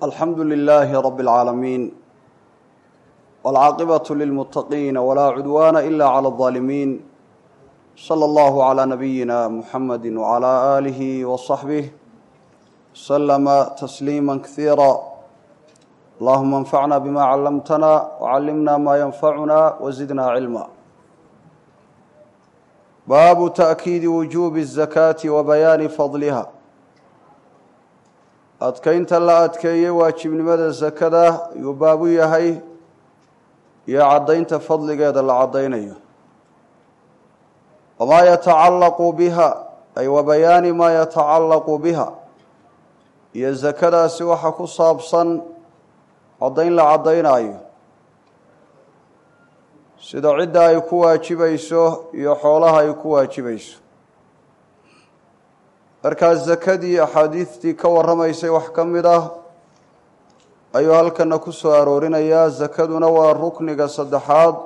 alxamdu lilaahi rabi اlcaalamiin wاlcaaqibaة lilmuttaqiina walaa cudwaana ila clى اظaalimiin slى اllahu عlى nabiyina muxamadi wعlى aalihi waصaxbih slama tasliima kasiira allahuma anfacna bima callamtana wcallimna ma yanfacuna wazidna cilma baabu taأkiidi wujuubi الzakaati wa bayaani fadliha adkeynta la adkeeyey waajibnimada sakada ayuu baabu yahay iyo caddaynta fadligeeda la caddaynayo wamaa yatacallaqu biha ay wa bayaani maa yatacallaqu biha iyo sakadaasi waxa ku saabsan caddayn la caddaynaayo sida cidda ay ku waajibayso iyo xoolaha ay ku waajibayso markaa sakadii axaadiistii ka warramaysay wax ka mid ah ayuu halkana ku soo aroorinayaa sakaduna waa rukniga saddexaad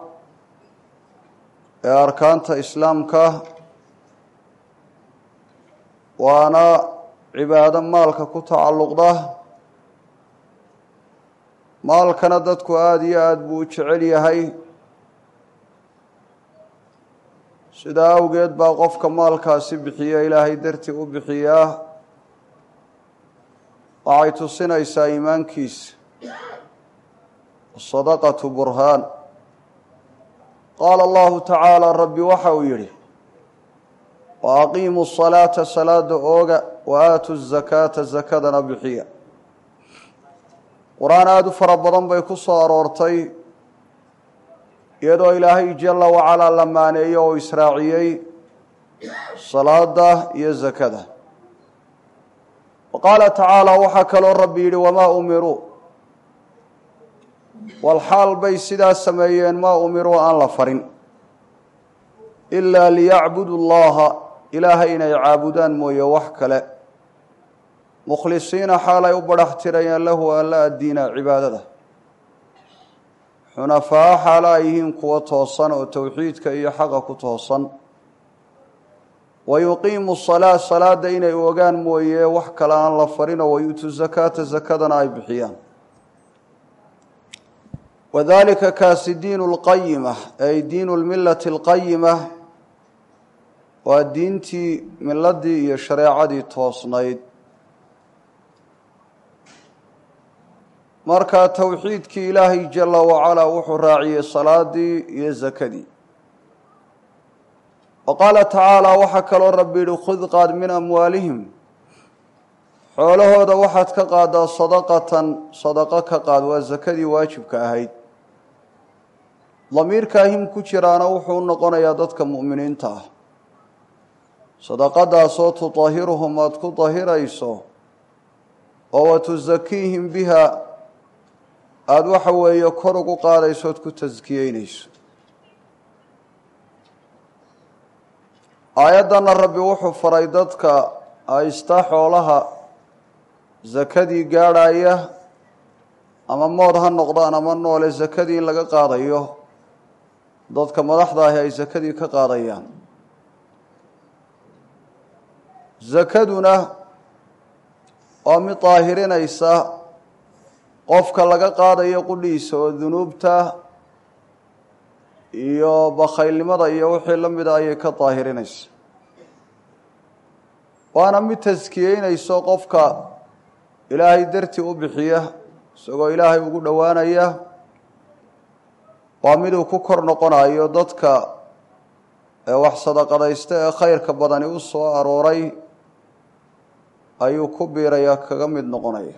ee arkaanta islaamka waana cibaado maalka ku tacalluqda maalkana dadku aada iyo aada buu u jecel yahay sidaa awgeed baa qofka maalkaasi bixiya ilaahay dartii u bixiyaa waxay tusinaysaa iimaankiisa asadaqatu burhaan qaala allahu tacaala rabbi waxa uu yidhi wa aqiimu salaata salaada ooga wa aatu zakaata sakadana bixiya qur-aan aada u fara badan bay ku soo aroortay iyadoo ilaahay jala wacalaa la maaneeyey oo israaciyey salaada iyo sakada wa qaala tacaala waxaa kaloo rabbi yidhi wamaa umiruu walxaal bay sidaa sameeyeen maa umiruu aan la farin ilaa liyacbudu llaha ilaahay inay caabudaan mooye wax kale mukhlisiina xaalay u badhax tirayeen lahu alla addiina cibaadada xunafaa xaalo ay yihiin kuwo toosan oo towxiidka iyo xaqa ku toosan wa yuqiimu salaa salaada inay ogaan mooye wax kale aan la farinoo wayuutu zakaata sakadana ay bixiyaan wadalika kaasi diinu lqayima ay diinu lmilati alqayima waa diintii miladii iyo shareecadii toosnayd marka towxiidkii ilaahay jala wacalaa wuxuu raaciyey salaadii iyo sakadii wa qaala tacaala waxaa kaloo rabbi yihi khud qaad min amwaalihim xoolahooda waxaad ka qaadaa sadaqatan sadaqo ka qaad waa sakadii waajibka ahayd damiirkaahim ku jiraana wuxuu noqonayaa dadka mu'miniinta ah sadaqadaasoo tudahiruhum aada ku dahirayso oo wa tusakiihim biha aada waxa weeye kor ugu qaadayso ood ku taskiyeynayso aayaddana rabbi wuxuu faray dadka haysta xoolaha sakadii gaadhaya ama mood ha noqdaan ama noole sakadii in laga qaadayo dadka madaxda ahi ay sakadii ka qaadayaan sakaduna waa mid daahirinaysa qofka laga qaadayo qudhiisa oo dunuubta iyo bakhaylnimada iyo wixii la mida ayay ka daahirinaysa waana mid taskiyeynayso qofka ilaahay dartii u bixiya isagoo ilaahay ugu dhowaanaya waa miduu ku kor noqonayo dadka wax sadaqadaysta ee khayrka badani u soo arooray ayuu ku biiraya kaga mid noqonaya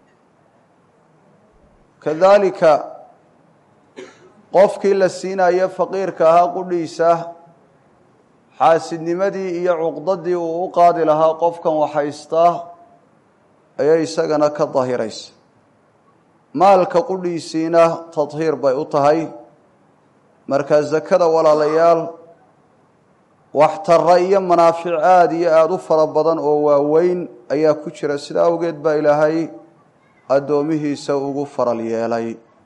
kadalika qofkii la siinayo faqiirka ahaa qudhiisa xaasidnimadii iyo cuqdadii uu u qaadi lahaa qofkan waxhaystaa ayay isagana ka dahiraysa maalka qudhiisiina tadhiir bay u tahay markaa sakada walaalayaal waxtara iyo manaafic aada iyo aada u fara badan oo waaweyn ayaa ku jira sidaa awgeed baa ilaahay addoomihiisa ugu faral yeelay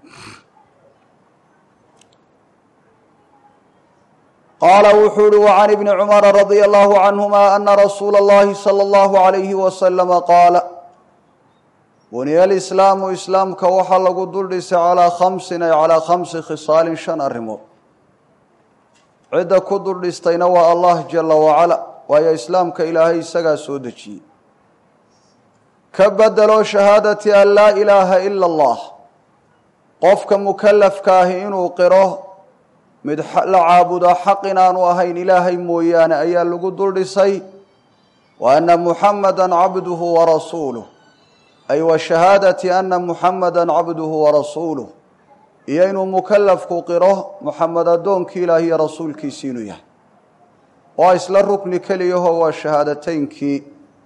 qaala wuxuu uhi wacan ibni cumara radia allahu canhuma ana rasuula اllahi salى اllahu عalayhi wasalama qaala buniya alislaamu islaamka waxaa lagu dul dhisay calaa khamsin ay calaa khamsi khisaalin shan arrimood cidda ku dul dhistayna waa allah jala wacala waayo islaamka ilaahay isagaa soo dejiyey ka bedelo shahaadati an laa ilaaha ila allah qofka mukalafka ahi inuu qiro mid la caabudo xaq inaanu ahayn ilaahay mooyaane ayaa lagu dul dhisay wa ana muxamada cabduhu warasuuluh ay wa shahaadati ana muxamada cabduhu warasuuluh iyo inuu mukalafku qiro muxamed addoonkii ilaah iyo rasuulkiisi inuu yahay waa isla rukni keliyaho waa shahaadateynkii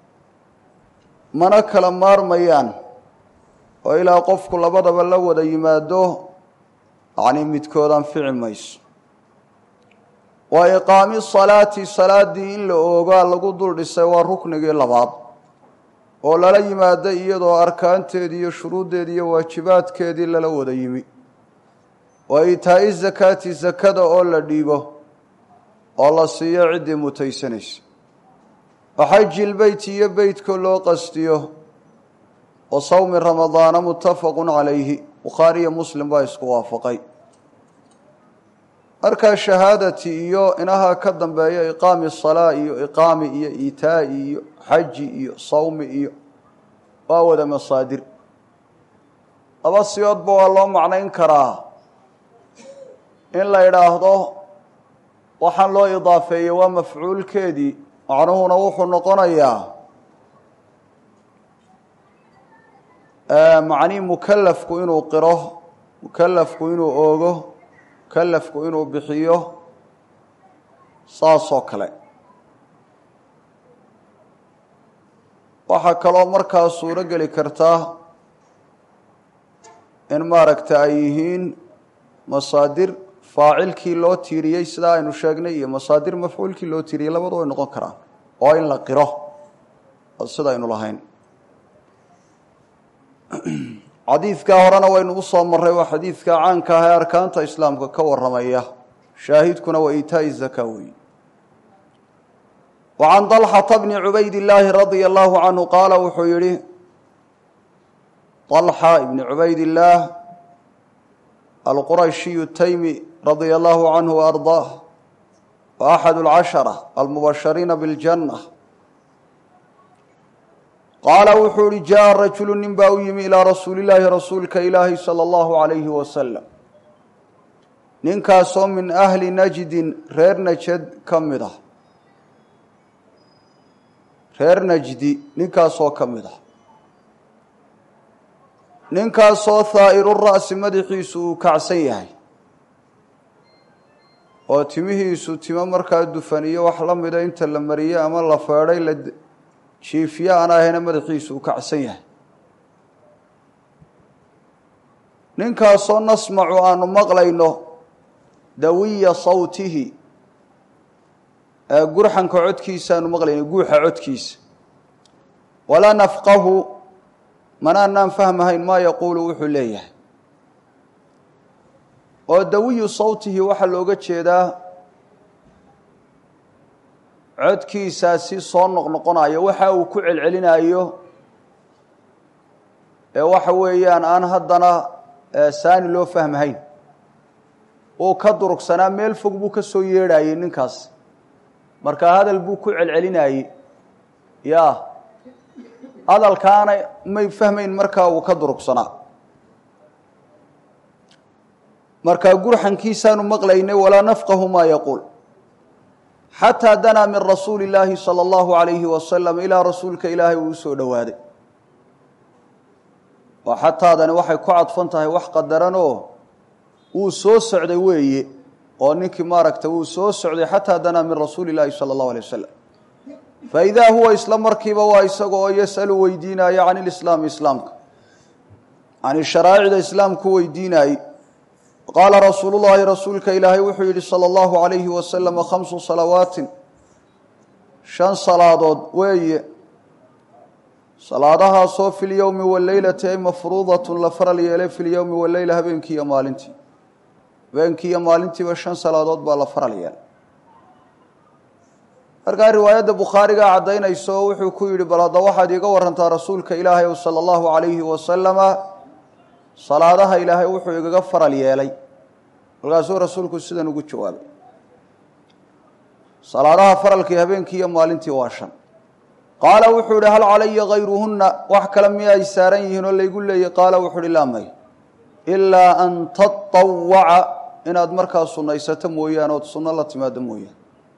mana kala maarmayaan oo ilaa qofku labadaba la wada yimaado yacni midkood anfici mayso wa iqaami salaati salaaddii in la oogaa lagu dul dhisay waa ruknigii labaad oo lala yimaado iyadoo arkaanteedii iyo shuruuddeedii iyo waajibaadkeedii lala wada yimi wa iitaa'i zakaati sakada oo la dhiibo oo la siiyo ciddii mutaysanaysa wa xaji lbeyti iyo beytka loo qastiyo wa sawmi ramadaana muttafaqu calayhi bukhaariyo muslim baa isku waafaqay markaa shahaadati iyo inaha ka dambeeya iqaami salaa iyo iqaami iyo iitaa'i iyo xaji iyo sawmi iyo waa wada masaadir laba siyoodba waa loo macnayn karaa in la idhaahdo waxaan loo idaafeeyey waa mafcuulkeedii macnuhuna wuxuu noqonayaa macnii mukalafku inuu qiro mukalafku inuu oogo mukalafku inuu bixiyo saasoo kale waxaa kaloo markaa suuro geli kartaa in maaragta ay yihiin masaadir faacilkii loo tiiriyey sidaa aynu sheegnay iyo masaadir mafcuulkii loo tiiriyey labadu way noqon karaan oo in la qiro sida aynu lahayn xadiidkaa horena waynu u soo marray waa xadiidka caanka ah ee arkaanta islaamka ka warramaya shaahidkuna waa iitaa'i zaka weeye wa can dalxata bni cubayd illaahi radia allahu canhu qaala wuxuu yihi dalxa ibni cubayd illaah alqurashiyu taymi radia allahu canhu waardaah wa axadu alcashara almubashariina biاljanna qaala wuxuu ihi jaءa rajulu nin baa u yimi ilaa rasuuli llaahi rasuulka ilaahi salى اllahu عalayhi wasalam ninkaasoo min ahli najdin reer najad ka mid ah reer najdi ninkaasoo ka mid ah ninkaasoo haa'iru ra'si madaxiisu uu kacsan yahay oo timihiisu timo markaa dufan iyo wax la mida inta la mariyey ama la feedhay la jiifyo aan ahayna madaxiisu uu kacsan yahay ninkaasoo nasmacu aanu maqlayno dawiya sawtihi gurxanka codkiisa aanu maqlayno guuxa codkiisa walaa nafqahu mana anaan fahmahayn maa yaquulu wuxuu leeyahay oo dawiyu sawtihi waxaa looga jeedaa codkiisaasi soo noqnoqonayo waxa uu ku celcelinayo ee waxa weeyaan aan haddana saani loo fahmahayn uu ka durugsanaa meel fog buu ka soo yeedhayey ninkaas marka hadal buu ku celcelinayey ya hadalkaana may fahmayn markaa uu ka durugsanaa markaa gurxankiisaanu maqlaynay walaa nafqahu maa yaquul xataa danaa min rasuuli illaahi sala allahu alayhi wasalam ilaa rasuulka ilaahay uu usoo dhowaaday oo xataadani waxay ku cadfan tahay wax qadaranoo wuu soo socday weeye oo ninkii maaragta wuu soo socday xataa danaa min rasuuli illaahi sala allahu alay wasalam faidaa huwa isla markiiba waa isaga oo yasalu weydiinaya can ilislaami islaamka can sharaa'icda islaamku weydiinaayey qaala rasuulu llaahi rasuulka ilaahay wuxuu yidhi sala allahu alayhi wasalama khamsu salawaatin shan salaadood weeye salaadahaasoo fi lyowmi waleylati ay mafruudatun la faral yeelay fi lyowmi waleyla habeenkii iyo maalintii habeenkii iyo maalintiiba shan salaadood baa la faral yeelay markaa riwaayadda bukhaarigaa caddaynayso wuxuu ku yidhi bal hadda waxaad iiga warantaa rasuulka ilaahay ow sala allahu calayhi wasalama salaadaha ilaahay wuxuu igaga faral yeelay markaasuu rasuulku sidan ugu jawaabay salaadaha faralkii habeenkii iyo maalintii waa shan qaala wuxuu yihi hal calaya hayruhunna wax kale miya ay saaran yihiin oo laygu leeyay qaala wuxuu ihi laa may ilaa an tatawaca inaad markaa sunaysato mooyaane ood sunno la timaado mooyaane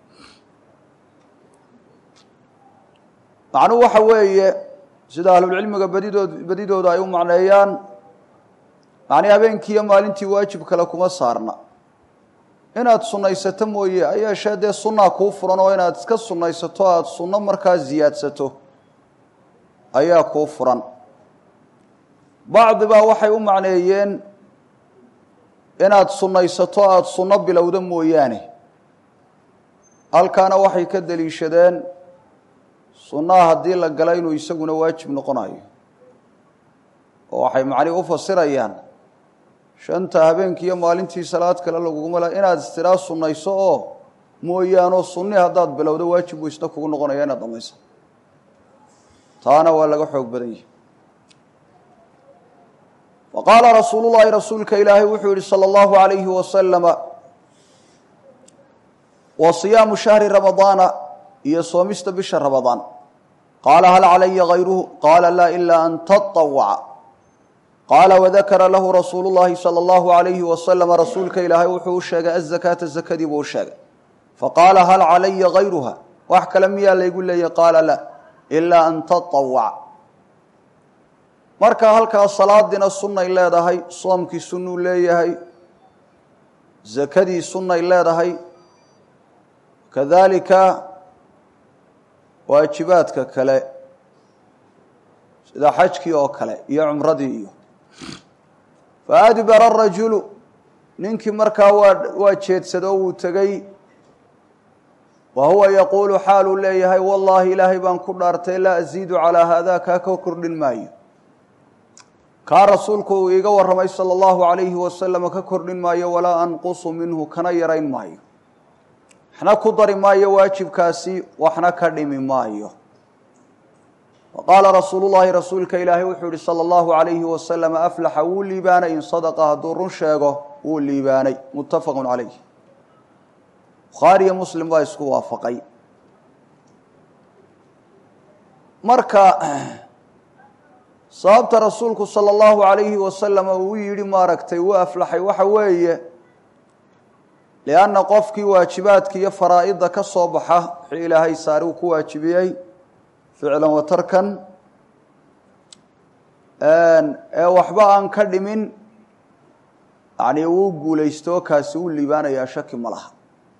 macnuhu waxa weeye sida ahlulcilmiga badidood badidooda ay u macneeyaan macnii habeenkii iyo maalintii waajib kale kuma saarna inaad sunaysato mooye ayeeshee dee sunnaa kuu furan oo inaad iska sunaysato aada sunno markaa ziyaadsato ayaa kuu furan bacdi baa waxay u macneeyeen inaad sunnaysato aada sunno bilowda mooyaane halkaana waxay ka deliishadeen sunnaha haddii la gala inuu isaguna waajib noqonayo oo waxay macnihi u fasirayaan shanta habeenkii iyo maalintii salaad kale laguguma la inaad istiraa sunnayso oo mooyaanoo sunni haddaad bilowdo waajib buu isna kugu noqonaya inaad dhamaysa taana waa laga xoog badan yahi wa qaala rasuulu llahi rasuulka ilaahay wuxuu yihi salى اllahu alayhi wasalama wa siyaamu shahri ramadaana iyo soomista bisha ramadaan qaala hal calaya hayruhu qaala laa ilaa an taطawaca qaala wadakara lahu rasuulu llahi salى اllahu alayhi wasalama rasuulka ilaahay wuxuu u sheegay azakaata zakadii buu u sheegay faqaala hal calaya hayruha wax kale miyaa laygu leeyay qaala la ilaa an taطawaca marka halkaas salaadiina sunnay leedahay soomkii sunnuu leeyahay zakadii sunnay leedahay kadalika waajibaadka kale sida xajkii oo kale iyo cumradii iyo faadbara rajulu ninkii markaa waa waa jeedsado wuu tegey wa huwa yaquulu xaaluu leeyahay wallaahi ilaahay baan ku dhaartay laa aziidu calaa haadaa kaa ka kordhin maayo kaa rasuulku uu iiga warramay sala allahu alayhi wasalama ka kordhin maayo walaa anqusu minhu kana yarayn maayo waxna ku dari maayo waajibkaasi waxna ka dhimi maayo wa qaala rasuulu llahi rasuulka ilaahay wuxuu yihi sala allahu alayhi wasalama aflaxa wuu liibaanay in sadaqa hadduu run sheego wuu liibaanay muttafaqun calayh bukhaari iyo muslim baa isku waafaqay marka sababta rasuulku sala allahu alayhi wasalama uu yidhi maaragtay wuu aflaxay waxa weeye lianna qofkii waajibaadka iyo faraa'ida ka soo baxa wixii ilaahay saari uu ku waajibiyey ficlan wa tarkan ee waxba aan ka dhimin yacni uu guulaysto kaasi uu liibaanayaa shaki ma laha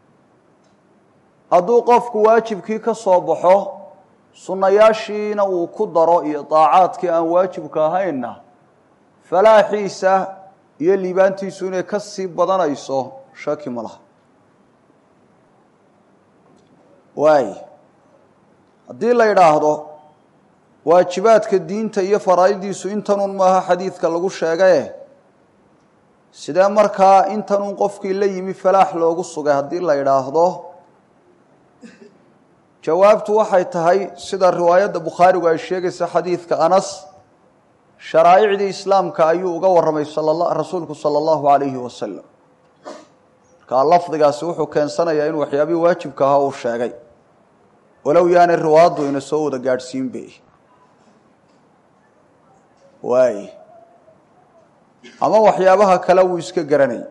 hadduu qofku waajibkii ka soo baxo sunnayaashiina uu ku daro iyo daacaadkii aan waajibka ahaynna falaaxiisa iyo liibaantiisu inay ka sii badanayso shaki ma laha waay haddii la yidhaahdo waajibaadka diinta iyo faraa'idiisu intanun maaha xadiidka lagu sheegaye sidee markaa intanun qofkii la yimi falaax loogu sugay haddii la yidhaahdo jawaabtu waxay tahay sida riwaayadda bukhaarigu ay sheegaysa xadiidka anas sharaa'icdii islaamka ayuu uga warramay rasuulku sala allahu alayhi wasalam markaa lafdigaasi wuxuu keensanayaa inuu waxyaabihii waajibka ahaa uu sheegay walow yaanay riwaaddu ina soo wada gaadhsiinbe waay ama waxyaabaha kale wuu iska garanay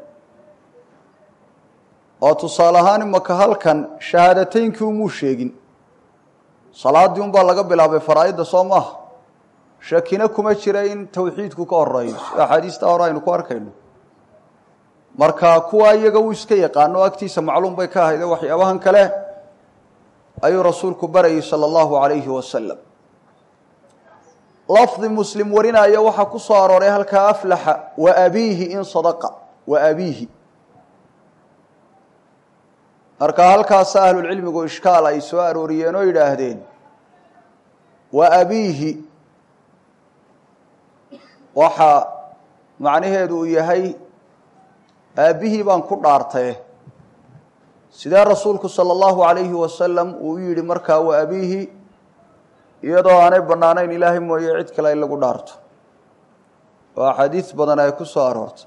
oo tusaale ahaan imaka halkan shahaadateynkii umuu sheegin salaaddii unbaa laga bilaabay faraa'idda soo maaha shakina kuma jira in tawxiidku ka horeeyo sida axaadiista hore aynu ku arkayno marka kuwa iyaga uu iska yaqaano agtiisa macluum bay ka ahayde waxyaabahan kale ayuu rasuulku barayay sala allahu alayhi wasalam lafdi muslim warinaya waxaa ku soo arooray halkaa aflaxa wa abiihi in sadaqa wa abiihi marka halkaasa ahlulcilmigu ishkaal ay soo arooriyeen oo yidhaahdeen wa abiihi waxa macnaheedu uu yahay aabbihii baan ku dhaartaye sidee rasuulku sala allahu calayhi wasalam uu u yidhi markaa wa abiihi iyadoo aanay bannaanayn ilaahay mooye cid kale in lagu dhaarto oo axaadiis badan ay ku soo aroortay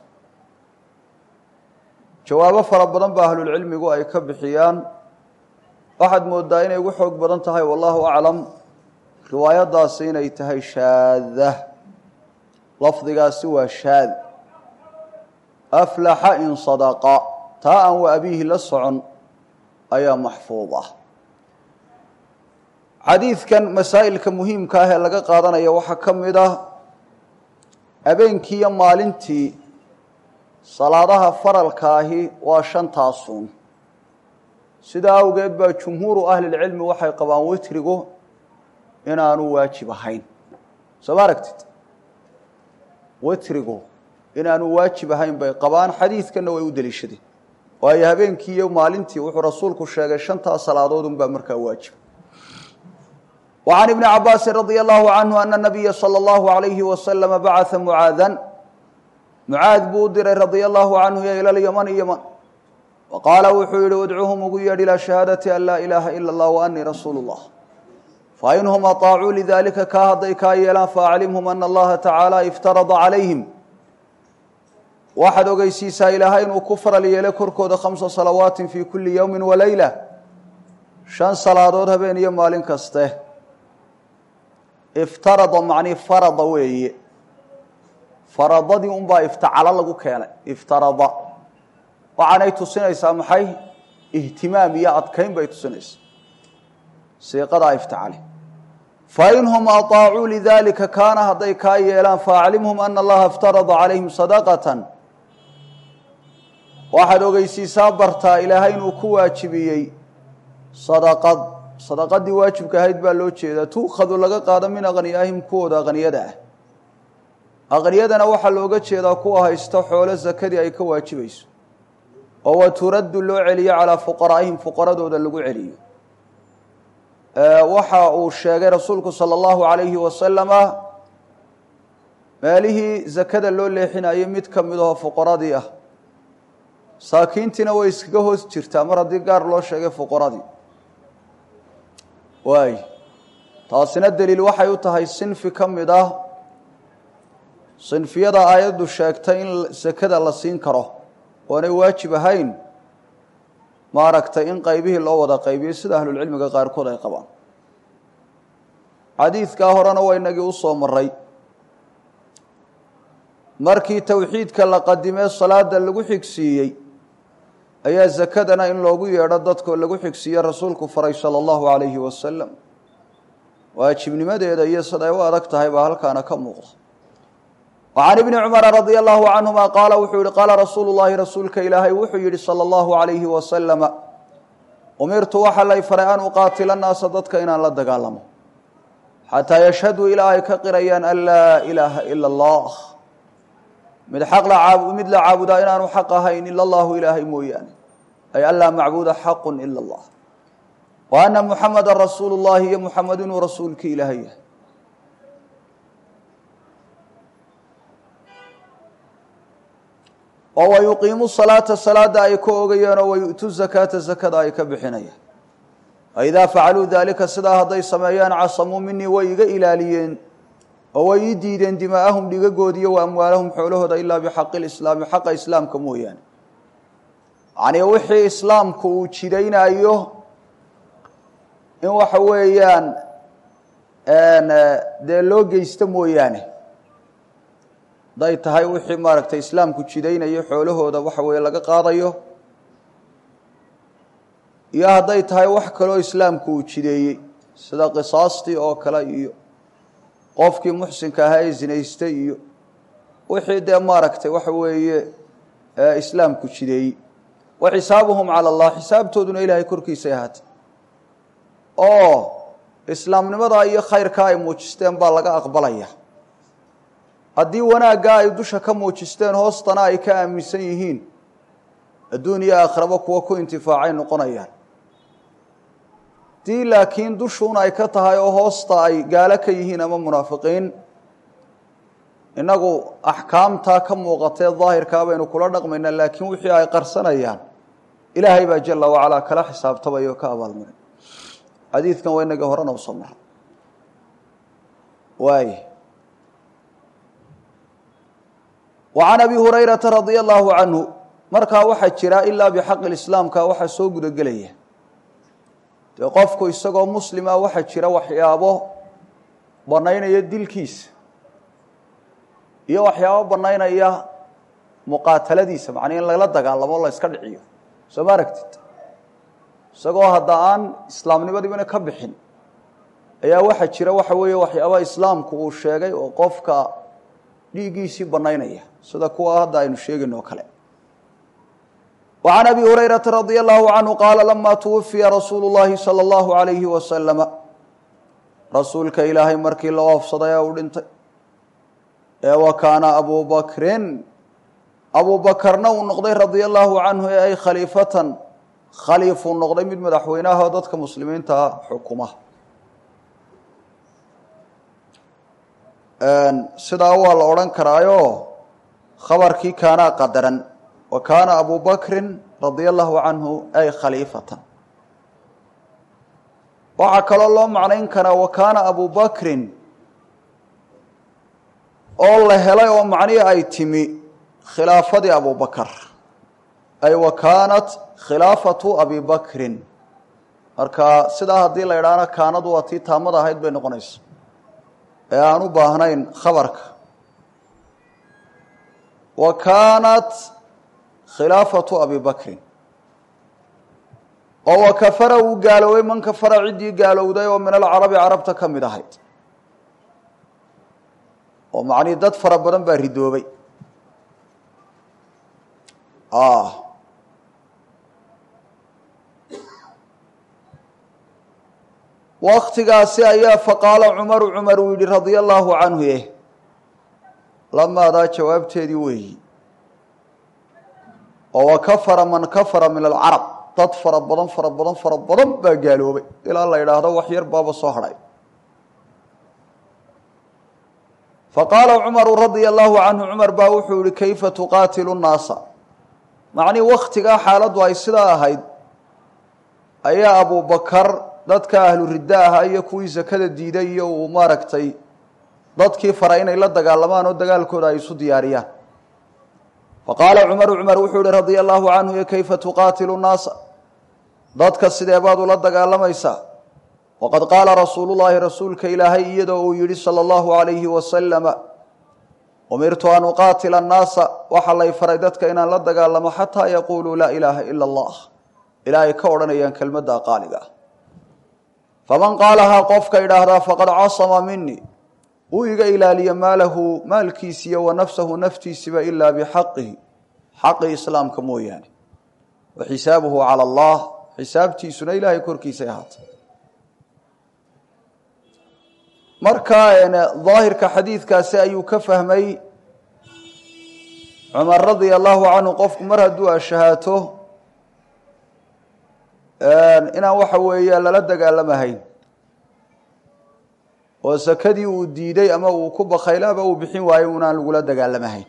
jawaabo fara badan ba ahlulcilmigu ay ka bixiyaan waxaad moodaa inay ugu xoog badan tahay wallahu aclam riwaayadaasi inay tahay shaada lafdigaasi waa shaad aflaxa in sadaqa taa aan wa abiihi la socon ayaa maxfuud ah xadiidkan masaa'ilka muhiimka ah ee laga qaadanaya waxaa ka mid ah habeenkii iyo maalintii salaadaha faralka ahi waa shantaasun sidaa awgeed baa jumhuuru ahlilcilmi waxay qabaan witrigu inaanu waajib ahayn soo ma aragtid witrigu inaanu waajib ahayn bay qabaan xadiidkanna way u deliishadeen waayo habeenkii iyo maalintii wuxuu rasuulku sheegay shantaa salaadood unbaa markaa waajiba wa can ibni cabaasin radia allahu canhu ana nabiya sala allahu alayhi wasalama bacaa mucaadan mucaad buu u diray radia allahu canhu yo ila lyamani yaman wa qaala wuxuu yihi udcuhum ugu yeedh ilaa shahaadati an laa ilaaha ila allah wa anii rasuulu llah fainhum aطaacuu lidalika kaa hadday kaa yeelaan faaclimhum ana allaha tacaala iftarada calayhim waxaad ogeysiisaa ilaahay inuu ku faral yeelay korkooda khamsa salawaatin fii kulli yowmi walayla shan salaadood habeen iyo maalin kaste iftarada macnii farada weeye faradadii unbaa iftacalo lagu keenay iftarada waxaanay tusinaysaa maxay ihtimaam iyo adkayn bay tusinaysaa siiqadaa iftacale fainhum aطaacuu lidalika kaana hadday kaa yeelaan faaclimhum ana allaha iftarada calayhim sadaqatan waxaad ogeysiisaa bartaa ilaahay inuu ku waajibiyey sadaqad sadaqadii waajibka ahayd baa loo jeedaa tuukhadu laga qaado min aqniyaahim kuwooda aqniyada ah aqniyadana waxaa looga jeedaa kuwa haysta xoolo sakadii ay ka waajibayso oo wa turaddu loo celiyo calaa fuqaraa'ihim fuqaradooda lagu celiyo waxa uu sheegay rasuulku sala allahu alayhi wasalama meelihii zakada loo leexinayo mid ka mid aho fuqaradii ah saakiintiina way iskaga hoos jirtaa mar haddii gaar loo sheegay fuqaradii waay taasina daliil waxay u tahay sinfi ka mid ah sinfiyada aayaddu sheegtay in sakada la siin karo oonay waajib ahayn maaragtay in qaybihii loo wada qaybiyo sida ahlulcilmiga qaarkood ay qabaan xadiidkaa horena waa inagii u soo maray markii towxiidka la qadimee salaada lagu xigsiiyey ayaa sakadana in loogu yeedho dadkoo lagu xigsiiye rasuulku faray sala allahu calayhi wasalam waajibnimadeeda iyo siday u adag tahay baa halkaana ka muuqda wa can ibni cumara radia allahu canhuma qaala wuxuu yihi qaala rasuulu llahi rasuulka ilaahay wuxuu yihi sala allahu calayhi wasalama umirtu waxaa lay faray an uqaatila naasa dadka inaan la dagaalamo xataa yashhaduu ilaa ay ka qirayaan an laa ilaaha ila allah mid xaq mid la caabudaa inaanu xaq ahayn ila allahu ilaahay mooyaane ay an laa macbuuda xaqu ila allah wa ana muxamada rasuulu llahi iyo muxamed inuu rasuulkii ilaahay yahay oo wayuqiimu salaata salaada ay ka ogayeenoo wayu'tu zakaata zakada ay ka bixinayaan faidaa facaluu daalika sidaa hadday sameeyaan casamuu minii way iga ilaaliyeen oo way ii diideen dimaa'ahum dhigagoodiyo wa amwaalahum xoolahooda ilaa bixaqi lislaami xaqa islaamka mooyaane yacnii wixii islaamku uu jidaynayo in waxa weeyaan dee loo geysto mooyaane hadday tahay wixii maaragtay islaamku jidaynayo xoolahooda waxa weeye laga qaadayo iyo hadday tahay wax kaloo islaamku uu jideeyey sida qisaastii oo kale iyo qofkii muxsinka ahaa ee zinaystay iyo wixii dee maaragtay waxa weeye islaamku jideeyey wa xisaabuhum cala allah xisaabtooduna ilaahay korkiisay ahaatay oo islaamnimadaa iyo khayrkaa ay muujisteen baa laga aqbalaya haddii wanaaggaa ay dusha ka muujisteen hoostana ay ka aaminsan yihiin adduun iyo aakhiraba kuwa ku intifaacay noqonayaan haddii laakiin dushuun ay ka tahay oo hoosta ay gaalo ka yihiin ama munaafiqiin innagu axkaamtaa ka muuqatee daahirkaa baynu kula dhaqmaynaa laakiin wixii ay qarsanayaan ilaahay baa jala wacalaa kala xisaabtamaya oo ka abaalmaray xadiidkan waa inagii horena usoo mara waay wa can abi hurayrata radia allahu canhu markaa waxaa jira ilaa bixaqi lislaamka waxaa soo gudagelaya dee qofku isagoo muslima waxaa jira waxyaabo banaynaya dilkiisa iyo waxyaabo banaynaya muqaataladiisa macnaa in lala dagaalamo la iska dhiciyo soo ma aragtid isagoo hadda aan islaamnimadiibana ka bixin ayaa waxaa jira waxa weeye waxyaaba islaamku uu sheegay oo qofka dhiiggiisii banaynaya sida kuwa hadda aynu sheegayno oo kale wa can abi hurayrata radia allahu canhu qaala lama tuwafiya rasuulu llahi sala allahu alayhi wasalama rasuulka ilaahay markii la oofsaday ee uu dhintay ee wa kaana abu bakrin abu bakarna uu noqday radia allahu canhu ee ay khaliifatan khaliifuu noqday mid madaxweynaha oo dadka muslimiinta xukuma sidaa waa la odhan karaayo khabarkii kaanaa qadaran wa kaana abu bakrin radia allahu canhu ay khaliifatan waxaa kaloo loo macnayn karaa wa kaana abu bakrin oo la helay oo macnihii ay timi khilaafadii abu bakar ay wa kaanat khilaafatu abi bakrin marka sidaa haddii la idhaahna kaanadu waa tii taamada ahayd bay noqonaysa ee aan u baahnayn khabarka wa kaanat khilaafatu abi bakrin oo wa kafara uu gaaloobay man kafara ciddii gaalowday oo min alcarabi carabta ka mid ahayd oo macnihii dad fara badan baa ridoobay waktigaasi ayaa faqaala cumaru cumar uu yihi radia allahu canhu eh lamaadaa jawaabteedii weeyi oo wa kafara man kafara min alcarab dad fara badan fara badan fara badan baa gaaloobay ilaa la yidhaahdo wax yar baaba soo hadhay faqaala cumaru radia allahu canhu cumar baa wuxuu yihi kayfa tuqaatilu nnaasa macnii waktigaa xaaladdu ay sidaa ahayd ayaa abubakar dadka ahlu ridda ahaa iyo kuwii sakada diiday iyo uu maaragtay dadkii faray inay la dagaalamaan oo dagaalkooda ay isu diyaariyaan faqaala cumaru cumar wuxuu yihi radia allahu canhu yo kayfa tuqaatilu nnaasa dadka sidee baad ula dagaalamaysaa waqad qaala rasuulu llaahi rasuulka ilaahay iyadoo uu yihi sala allahu alayhi wasalama umirtu an uqaatila annaasa waxaa lay faray dadka inaan la dagaalamo xataa yaquuluu laa ilaaha ila allah ilaahay ka odhanayaan kelmadda qaaliga ah faman qaalahaa qofka idhaahdaa faqad casama minii uu iga ilaaliya maalahu maalkiisiiyo wa nafsahu naftiisiba ilaa bixaqihi xaqi islaamka mooyaane wa xisaabuhu cala allah xisaabtiisuna ilaahay korkiisay ahaatay markaa daahirka xadiidkaasi ayuu ka fahmay cumar radia allahu canhu qofku mar hadduu ashahaato inaan waxa weeya lala dagaalamahayn oo sakadii uu diiday ama uu ku bakaylaaba uu bixin waayo unaan lagula dagaalamahayn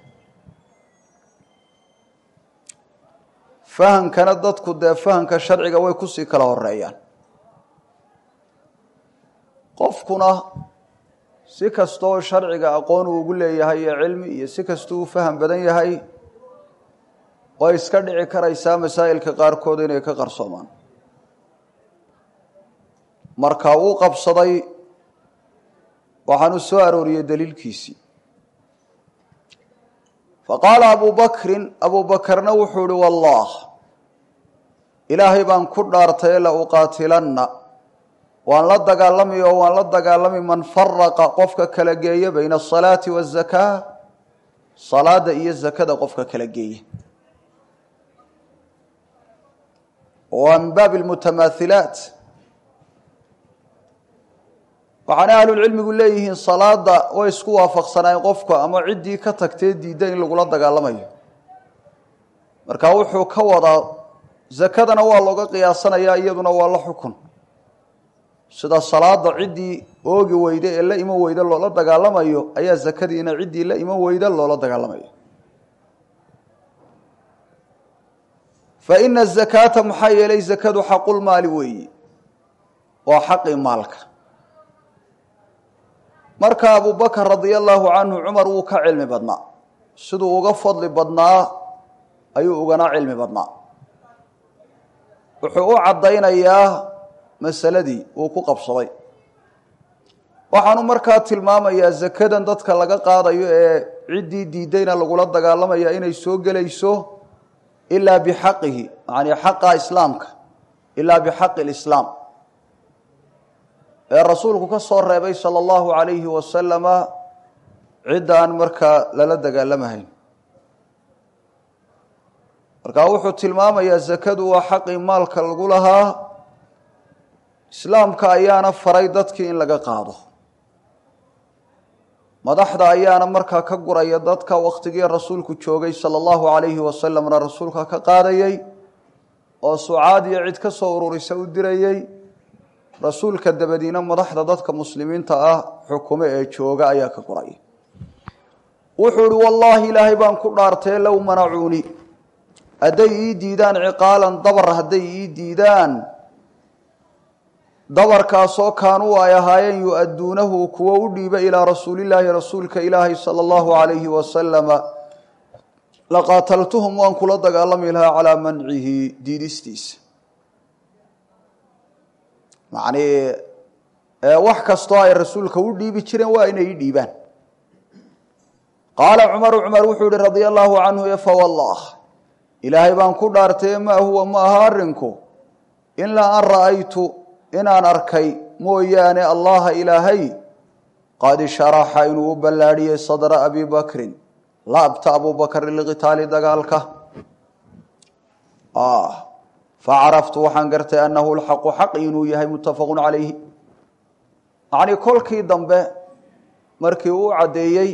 fahamkana dadku dee fahamka sharciga way kusii kala horeeyaan qofkuna si kastoo sharciga aqoon uu ugu leeyahay iyo cilmi iyo si kastuu u faham badan yahay way iska dhici karaysaa masaa'ilka qaarkood inay ka qarsoomaan marka uu qabsaday waxaan u soo arooriyey daliilkiisii faqaala abu bakrin abu bakarna wuxuu ihi wallah ilaahay baan ku dhaartay la uqaatilanna waan la dagaalami oo waan la dagaalami man faraqa qofka kala geeya bayna asalaati wazakaa salaada iyo zakada qofka kala geeya waa min baabi lmutamaahilaat waxaana ahlulcilmigu leeyihiin salaada way isku waafaqsanaayeen qofka ama ciddii ka tagtee diidda in lagula dagaalamayo marka wuxuu ka wadaa zakadana waa looga qiyaasanayaa iyaduna waa la xukun sida salaada ciddii oogi weyda ee la iman weyda loola dagaalamayo ayaa zakadiina ciddii la iman weyda loola dagaalamayo fa ina azakaata maxaa yeelay zakadu xaqulmaali weeyi waa xaqii maalka marka abubakar radia allaahu canhu cumar wuu ka cilmi badnaa siduu uga fadli badnaa ayuu ugana cilmi badnaa wuxuu u caddaynayaa masaladii uu ku qabsaday waxaanu markaa tilmaamayaa zakadan dadka laga qaadayo ee ciddii diidayna lagula dagaalamaya inay soo gelayso ilaa bixaqihi yani xaqa islaamka ilaa bixaqi lislaam ee rasuulku ka soo reebay sala allahu calayhi wasalama cidda aan markaa lala dagaalamahayn markaa wuxuu tilmaamayaa zakadu waa xaqii maalka lagu lahaa islaamka ayaana faray dadkii in laga qaado madaxda ayaana markaa ka guraya dadka wakhtigii rasuulku joogay sala allahu calayhi wasalamna rasuulka ka qaadayey oo sucaad iyo cid ka soo ururisa u dirayey rasuulka dabadiina madaxda dadka muslimiinta ah xukumo ee jooga ayaa ka guraya wuxuu ihi wallaahi ilaahay baan ku dhaartee low manacuuni hadday ii diidaan ciqaalan dabar hadday ii diidaan dabarkaasoo kaanuu ay ahaayeen yu-adduunahu kuwo u dhiiba ilaa rasuulillaahi rasuulka ilaahi sala allahu calayhi wasalama laqaataltuhum waan kula dagaalami lahaa calaa mancihi diidistiisa macnii wax kastoo ay rasuulka u dhiibi jireen waa inay i dhiibaan qaala cumaru cumar wuxuu yihi radia allaahu canhu e fawallah ilaahay baan ku dhaartay maa huwa ma aha arrinku ilaa an ra'aytu inaan arkay mooyaane allaha ilaahay qad sharaxa inuu u ballaadhiyey sadra abi bakrin laabta abubakrin liqitaali dagaalka facaraftu waxaan gartay annahu lxaqu xaqi inuu yahay muttafaqun calayhi macnii kolkii dambe markii uu caddeeyey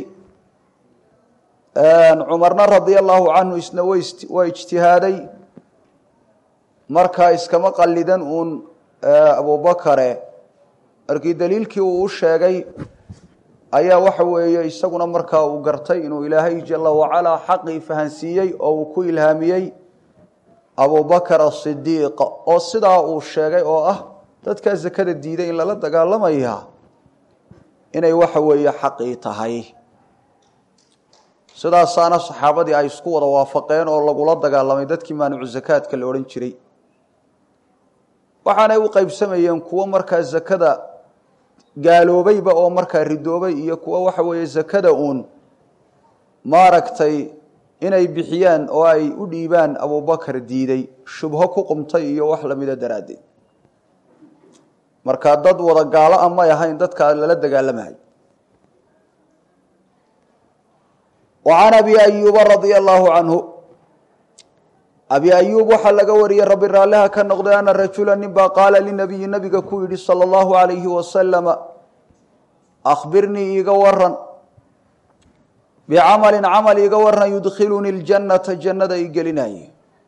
cumarna radia allaahu canhu isna waa ijtihaaday markaa iskama qallidan uun abubakare markii daliilkii uu u sheegay ayaa waxa weeye isaguna markaa uu gartay inuu ilaahay jala wacalaa xaqii fahansiiyey oo uu ku ilhaamiyey abubakar asidiiq oo sidaa uu sheegay oo ah dadkaa zakada diiday in lala dagaalamaya inay waxa weeye xaqii tahay sidaasaana saxaabadii ay isku wada waafaqeen oo lagula dagaalamay dadkii maanucu zakaadka la odhan jiray waxaanay u qaybsamayeen kuwo markaa zakada gaaloobayba oo markaa ridoobay iyo kuwo waxa weeye zakada uun maaragtay inay bixiyaan oo ay u dhiibaan abubakar diiday shubho ku qumtay iyo wax lamida daraaddeed markaa dad wada gaalo a may ahayn dadkaa lala dagaalamahay wa can abi ayuuba radia allaahu canhu abi ayuub waxaa laga wariyey rabbi raalliha ka noqday ana rajula nin baa qaala linabiyi nabiga ku yidhi sala allahu alayhi wasalama akhbirnii iiga waran bicamalin camal iiga waran yudkhilunii ljannata jannada i gelinaye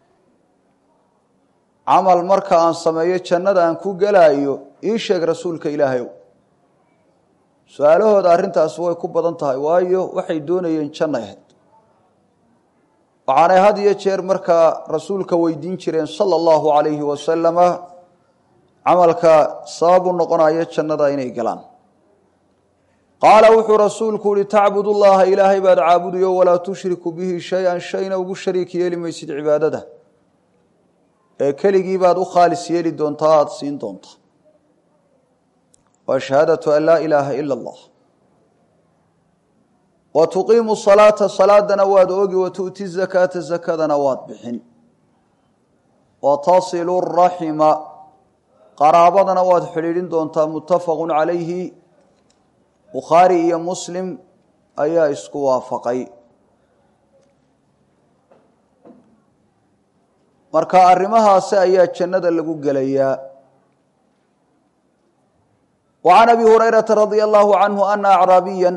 camal marka aan sameeyo jannada aan ku gelaayo ii sheeg rasuulka ilaahayow su-aalahooda arrintaasi way ku badan tahay waayo waxay doonayeen jannay ahayd waxaanay had iyo jeer markaa rasuulka weydiin jireen sala allahu calayhi wasalama camalka sabab u noqonaya jannada inay galaan qaala wuxuu rasuulku uhi tacbud ullaha ilaahay baad caabudayo walaa tushriku bihi shay-an shayna ugu shariik yeeli maysid cibaadada ee keligii baad u khaalis yeeli doontaa aada siin doontaa waa shahaadatu an laa ilaaha ila allah wa tuqiimu salaata salaadana waad ogi wa tu'ti zakaata zakadana waad bixin wa tasilu raxima qaraabadana waad xidhiidhin doontaa muttafaqun calayhi bukhaari iyo muslim ayaa isku waafaqay marka arrimahaasi ayaa jannada lagu gelayaa wa can abi hurayrata radia allahu canhu ana acraabiyan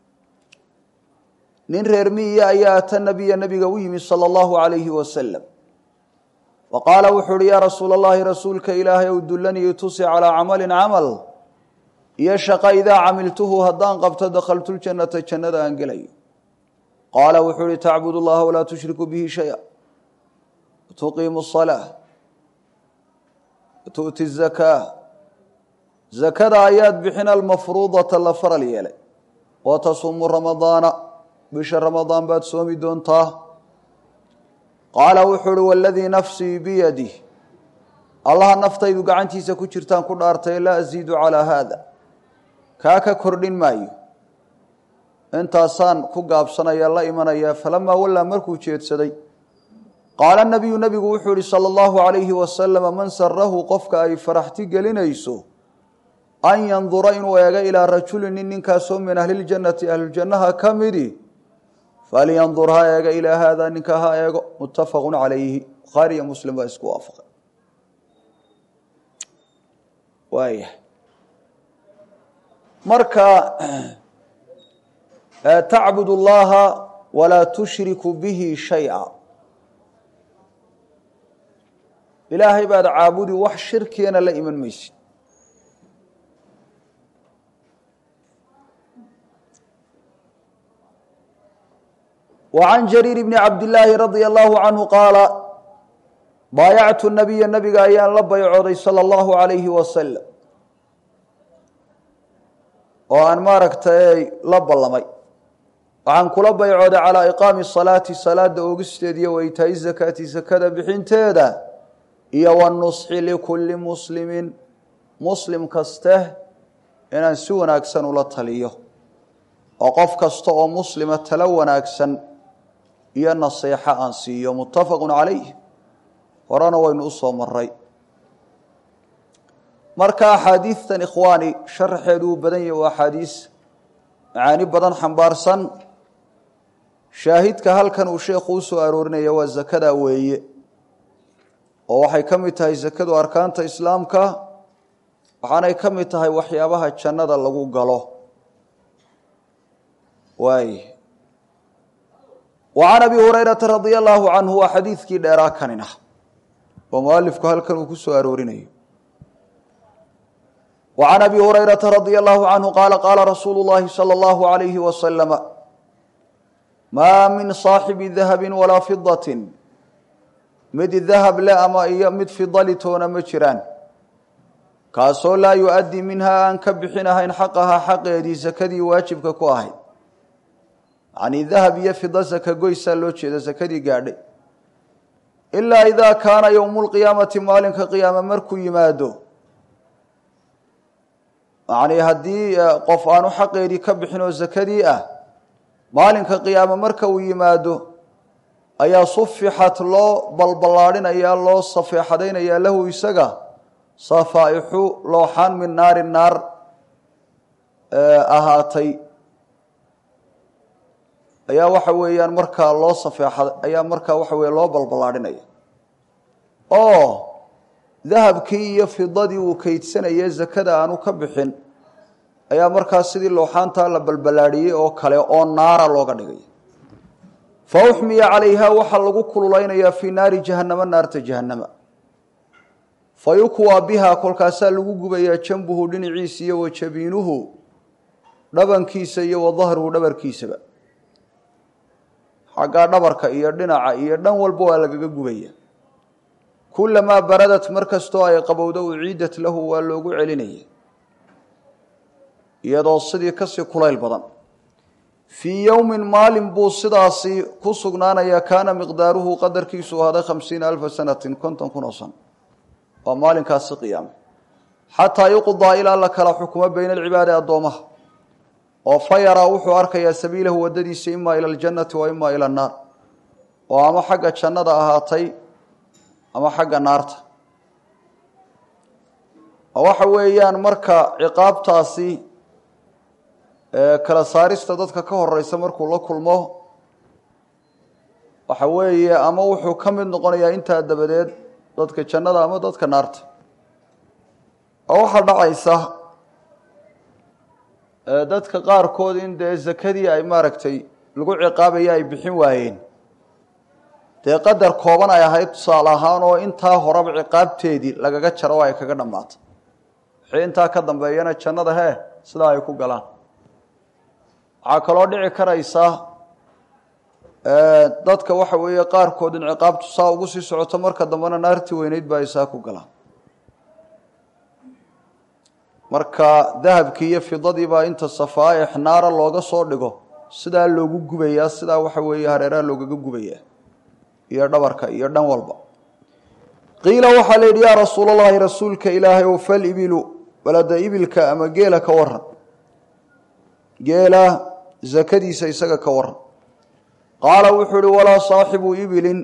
nin reer miya ayaa ata nabiya nabiga u yimi sala allahu alayhi wasalam wa qaala wuxuu uhi yaa rasuula allahi rasuulka ilaahay ow dullanii tusi calaa camalin camal iyo shaqa idaa camiltuhu haddaan qabto dakhaltu ljannata jannada aan gelayo qaala wuxuu uhi tacbud llaha walaa tushriku bihi shaya tuqiimu الصalaaة tu'ti الzakaa zakada ayaad bixin almafruudata la faral yeelay wa tasuumu ramadaana bisha ramadaan baad soomi doontaa qaala wuxuu uhi waladii nafsii biyadih allaha naftaydu gacantiisa ku jirtaan ku dhaartay laa asiidu calaa haada kaa ka kordhin maayo intaasaan ku gaabsanaya la imanaya falamaa wallaa markuu jeedsaday qaala nabiyu nebigu wuxuu ihi sala allahu calayhi wasalama man sarahu qofka ay faraxti gelinayso an yandura inuu eego ilaa rajulin nin ninkaasoo min ahliljannati ahlujannaha ka midi falyandur ha eega ilaa haada ninka ha eego muttafaqun calayhi bukhaari iyo muslim baa isku waafaqay waaya marka tacbud اllaha walaa tushriku bihi shayئa ilaahay baad caabudi wax shirkigana la iman maysid وعn jrيir بن cabd لlaahi radي الlahu canhu qaala baayactu nabiya nabiga ayaan la baycooday salى اllahu عalayhi wasalam oo aan maaragtay la ballamay waxaan kula baycooday calىa iqaami الصalaati salaada oogisteeda iyo waitaaءi zakaati sakada bixinteeda iyo wالnusxi likuli muslimi muslim kaste inaan si wanaagsan ula taliyo oo qof kasta oo muslima talo wanaagsan iyo naseexo aan siiyo muttafaqu calayh horena waynu u soo maray marka axaadiidtan ikhwaani sharaxeedu uu badan yahi waa axaadiis macaani badan xambaarsan shaahidka halkan uu sheekhu u soo aroorinaya waa zakada weeye oo waxay ka mid tahay zakadu arkaanta islaamka waxaanay ka mid tahay waxyaabaha jannada lagu galo waay wa can abi hurayrata radia allaahu canhu waa xadiidkii dheeraa kanin ah oo mualifku halkan uu ku soo aroorinayo wa can abi hurayrata radia allahu canhu qaala qaala rasuulu llahi salى allahu alayhi wasalama maa min saaxibi dahabi walaa fidaةi mid dahab le ama iyo mid fidalitoona ma jiraan kaasoo laa yu-addi minhaa aan ka bixinahayn xaqahaa xaqeedii sakadii waajibka ku ahayd yacnii dahab iyo fida saka goysaa loo jeeda sakadii gaadhay ilaa idaa kaana yowmu lqiyaamati maalinka qiyaame markuu yimaado yacnii haddii qof aanu xaqeedii ka bixin oo sakadii ah maalinka qiyaame marka uu yimaado ayaa sufixat loo balballaadhinayaa loo safeexadaynayaa lahu isaga safaaixu looxaan min naari naar ahaatay ayaa waxa weeyaan markaa loo safeexa ayaa markaa waxa weeye loo balballaadhinaya oo dahabkii iyo fidadii uu kaydsanaya zakada aanu ka bixin ayaa markaa sidii looxaantaa la balballaadhiyey oo kale oo naara looga dhigay fa uxmiya calayha waxaa lagu kululeynayaa fii naari jahannama naarta jahannama fa yukwaa biha kolkaasaa lagu gubayaa jambuhu dhinaciisa iyo wa jabiinuhu dhabankiisa iyo wa dahruhu dhabarkiisaba xaggaa dhabarka iyo dhinaca iyo dhan walba waa lagaga gubaya kulamaa baradat mar kastoo ay qabowdo uciidat lahu waa loogu celinaya iyadoo sidii kasii kulayl badan fii yowmin maalin buu sidaasi ku sugnaanaya kaana miqdaaruhu qadarkiisu ahaaday khamsiina alfa sanatin konton kun oo san waa maalinkaasi qiyaame xataa yuqdaa ilaa la kala xukumo bayna alcibaadi addoomaha oo fa yaraa wuxuu arkayaa sabiilahu waddadiisa imaa ila aljannati wa imaa ila annaar oo ama xagga jannada ahaatay ama xagga naarta waxa weeyaan marka ciqaabtaasi kala saarista dadka ka horeysa markuu la kulmo waxa weeye ama wuxuu ka mid noqonayaa intaa dabadeed dadka jannada ama dadka naarta oo waxaa dhacaysa dadka qaarkood in dee zakadii ay maaragtay lagu ciqaabaya ay bixin waayeen dee qadar kooban ay ahayd tusaale ahaan oo intaa horeba ciqaabteedii lagaga jaro oo ay kaga dhammaatay wixii intaa ka dambeeyana jannada hee sidaa ay ku galaan waxaa kaloo dhici karaysa dadka waxa weeye qaarkood in ciqaabtu saa ugu sii socoto marka dambena naartii weyneyd baa ay saa ku galaan marka dahabkii iyo fidadii baa inta safaaix naara looga soo dhigo sidaa loogu gubayaa sidaa waxa weeye hareeraha loogaga gubayaa iyo dhabarka iyo dhan walba qiila waxaa la yidhi yaa rasuul allahi rasuulka ilaahay ow fal ibilu balada ibilka ama geela ka waran geela zakadiisa isaga ka waran qaala wuxuu ihi walaa saaxibu ibilin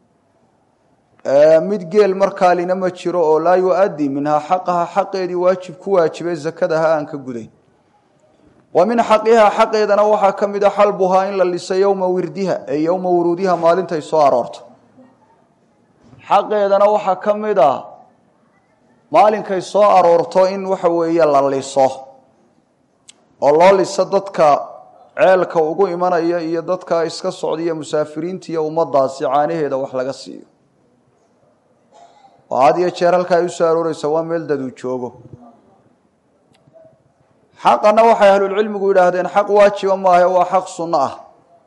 mid geel markaalina ma jiro oo laa yu-addi minhaa xaqaha xaqeedii waajib ku waajibay zakadaha aan ka gudayn wa min xaqihaa xaqeedana waxaa ka mid a xalbuhaa in la liso yowma wirdiha ee yowma wuruudiha maalintay soo aroorto xaqeedana waxaa ka mid a maalinkay soo aroorto in waxa weeye la liso oo loo liso dadka ceelka ugu imanaya iyo dadka iska socdaiyo musaafiriinta iyo ummadaasi caanaheeda wax laga siiyo oo had iyo jeer halka ay usoo arooreysa waa meel daduu joogo xaqana waxay ahlulcilmigu yidhaahdeen xaq waajiba maahe waa xaq sunno ah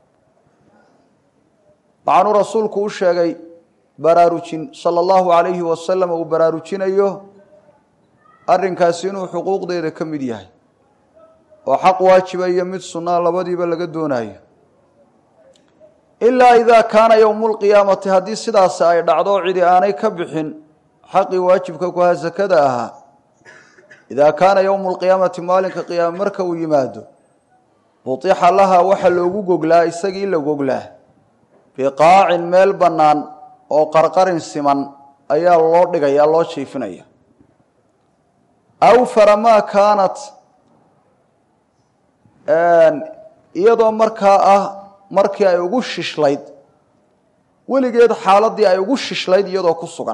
waxaanuu rasuulku u sheegay baraarujin sala allahu calayhi wasalam uu baraarujinayo arrinkaasi inuu xuquuqdeeda ka mid yahay oo xaq waajiba iyo mid sunnaa labadiiba laga doonayo ilaa idaa kaana yowmu lqiyaamati haddii sidaasi ay dhacdo cidi aanay ka bixin xaqii waajibka ku ahaa sakada ahaa idaa kaana yowmu lqiyaamati maalinka qiyaame marka uu yimaado butixa laha waxa loogu goglaa isagii la goglaa biqaacin meel bannaan oo qarqarin siman ayaa loo dhigaya loo jiifinaya awfara maa kaanat iyadoo markaa ah markii ay ugu shishlayd weligeed xaaladii ay ugu shishlayd iyadoo ku sugan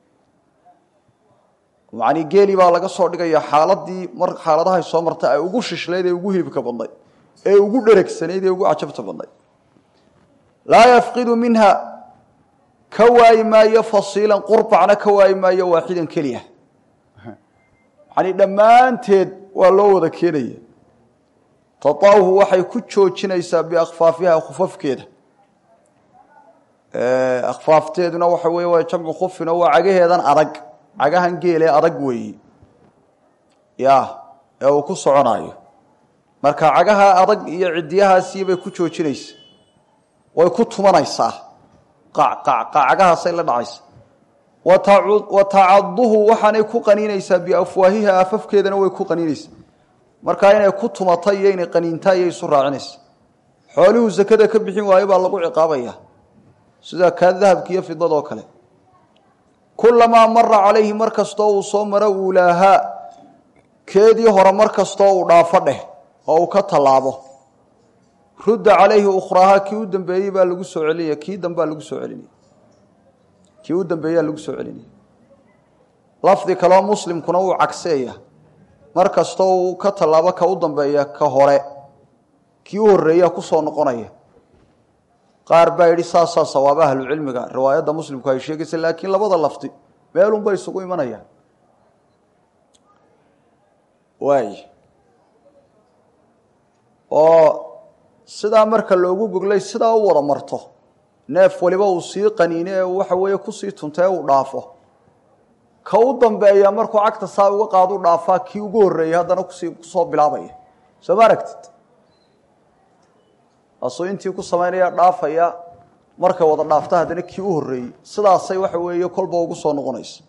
macnii geeli baa laga soo dhigaya xaaladii mar xaaladahay soo martay ay ugu shishlayd ee ugu hilibka badnayd ee ugu dheregsanayd ee ugu cajabta badnayd laa yafqidu minha ka waayi maayo fasiilan qurbacna ka waayi maayo waaxidan keliya macnii dhammaanteed waa loo wada keenaya tataahu waxay ku joojinaysaa biakfaafiha khufafkeeda akfaafteeduna waxa weeye waa jamcu khufino waa cagaheedan adag cagahan geele adag weeyi ya ee uu ku soconayo marka cagaha adag iyo cidiyahaasii bay ku joojinaysaa way ku tumanaysaa cagahaasay la dhacaysa wa tacaduhu waxaanay ku qaniinaysaa biafwaahiha afafkeedana way ku qaniinaysaa markaa inay ku tumatay iyo inay qaniintaa iyo isu raacinaysa xooluhu sakada ka bixin waayo baa lagu ciqaabaya sida kaa dahabka iyo fidadoo kale kulamaa mara calayhi mar kastoo uu soo maro uulaahaa keedii hore mar kastoo uu dhaafo dheh oo uu ka tallaabo rudda calayhi ukhraahaa kii u dambeeyey baa lagu soo celinaya kii dambaa lagu soo celinaya kii u dambeeyaa lagu soo celinaya lafdi kaleo muslimkuna wuu cagseeya mar kastoo uu ka tallaabo ka u dambeeya ka hore kii u horreeyaa kusoo noqonaya qaar baa yidhi saasaa sawaaba ahlucilmiga riwaayadda muslimku ay sheegaysa laakiin labada lafdi meelunbay isugu imanayaan waay oo sidaa marka loogu goglay sidaa u wada marto neef waliba uu sii qaniine ee waxa weeye kusii tunta ee uu dhaafo ka u dambeeya markuu cagta saa uga qaadu dhaafaa kii ugu horreeyay haddana kusii kusoo bilaabaya soo ma aragtid asuu intii ku samaynaya dhaafaya markay wada dhaafta haddana kii u horreeyey sidaasay waxa weeye kolba ugu soo noqonaysa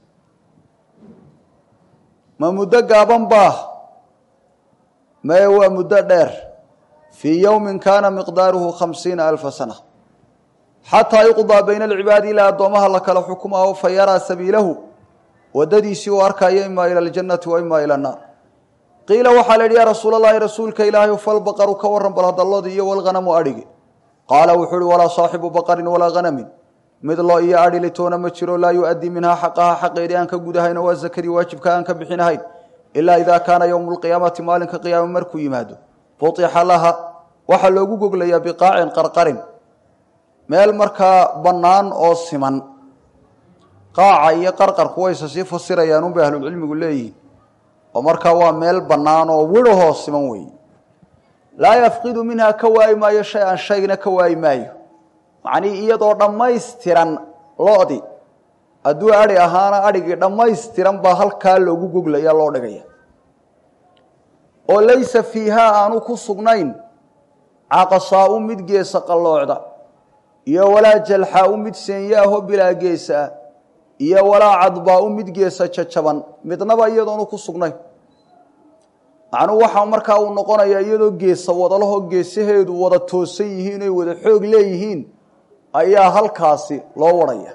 ma muddo gaaban baa maye waa muddo dheer fii yowmin kaana miqdaaruhu khamsiina alfa sana xataa yuqdaa bayna alcibaadi ilaa addoomaha la kala xukumaaho fa yaraa sabiilahu waddadiisii uu arkayo imaa ila aljannati wa imaa ila annaar qiila waxaa la yidhi yaa rasuul allahi rasuulka ilaahay falbaqaru ka waran bal hadalloodii iyo walghanamu adhigi qaala wuxuu uhi walaa saaxibu baqarin walaa hanamin mid loo iyo adhi litoona ma jiro laa yu-addii minhaa xaqaha xaqeedii aan ka gudahayno waa sakadii waajibka aan ka bixinahayn ilaa idaa kaana yowmu lqiyaamati maalinka qiyaame markuu yimaado butixa laha waxaa loogu goglayaa biqaacin qarqarin meel markaa bannaan oo siman qaaca iyo qarqarku wayse sii fasirayaan unbay ahlulcilmigu leeyihiin oo markaa waa meel bannaan oo wirahoo siman weeye laa yafqidu minhaa ka waayi maayo shay an shaygna ka waayi maayo macnii iyadoo dhammaystiran lo-di hadduu adhi ahaana adhigii dhammaystiran baa halkaa loogu goglaya loo dhigaya oo laysa fiihaa aanu ku sugnayn caqasaau mid geesa qalloocda iyo walaa jalxaau mid seenya-aho bilaa geesa ah iyo walaa cadbaau mid geesa jajaban midnaba iyadoonu ku sugnayn macnuhu waxaa markaa uu noqonayaa iyadoo geesa wadalaho geesaheedu wada toosan yihiin oy wada xoog leeyihiin ayaa halkaasi loo warhaya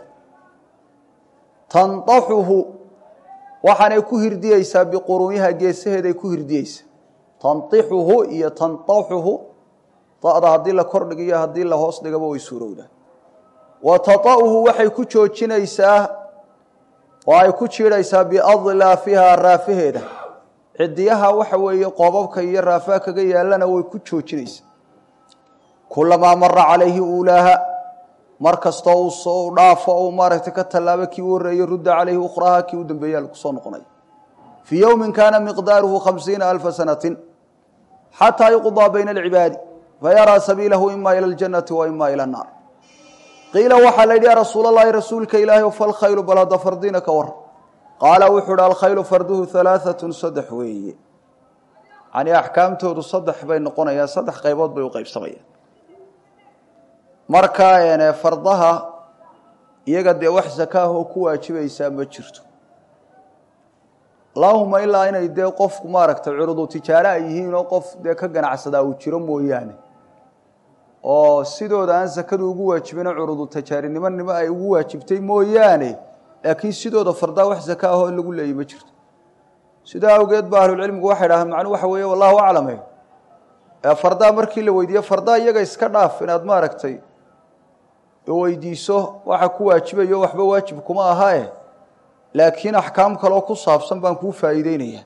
tandaxuhu waxaanay ku hirdiyeysaa biqurunyaha geesaheeday ku hirdiyeysaa tandixuhu iyo tandaxuhu da-da haddii la kordhigiyo haddii la hoos dhigaba way suurowdaa wa tata'uhu waxay ku joojinaysaa oo ay ku jiidhaysaa biadlaafihaa raafaheeda cidiyaha waxa weeye qoobabka iyo raafaha kaga yaalana way ku joojinaysaa kulamaa mara calayhi uulaaha mar kastoo uu soo dhaafo uu maaragtay ka tallaabo kii u horreeyey rudda calayhi ukhraha kii u dambeeya lagu soo noqonay fii yowmin kaana miqdaaruhu khamsiina alfa sanatin xataa yuqdaa bayna alcibaadi fayaraa sabiilahu ima ila aljannati wa ima ila annaar qiila waxaa la yidhi ya rasuul allahi rasuulka ilaahi falkhaylu bal hadda fardiina ka war qaala wuxuu uhi alkhaylu farduhu halaaatun saddex weeye yani axkaamtoodu saddex bay noqonayaan saddex qaybood bay u qaybsamayaan marka fardaha iyaga dee wax zakaahoo ku waajibaysaa ma jirto allahuma ilaa inay dee qofku maaragtay curudu tijaare ay yihiin oo qof dee ka ganacsadaa uu jiro mooyaane oo sidooda aan sakadu ugu waajibina curudu tajaarinimo ay ugu waajibtay mooyaane laakiin sidooda fardaa wax zaka ahoo lagu leeyay ma jirto sidaa awgeed ba ahlulcilmigu waxay dhahaan macnuu waxa weeye wallahu aclame fardaa markii la weydiiye fardaa iyaga iska dhaaf inaad maaragtay weydiiso waxa ku waajibayo waxba waajib kuma ahae laakiin axkaam kaloo ku saabsan baan kuu faa'iideynaya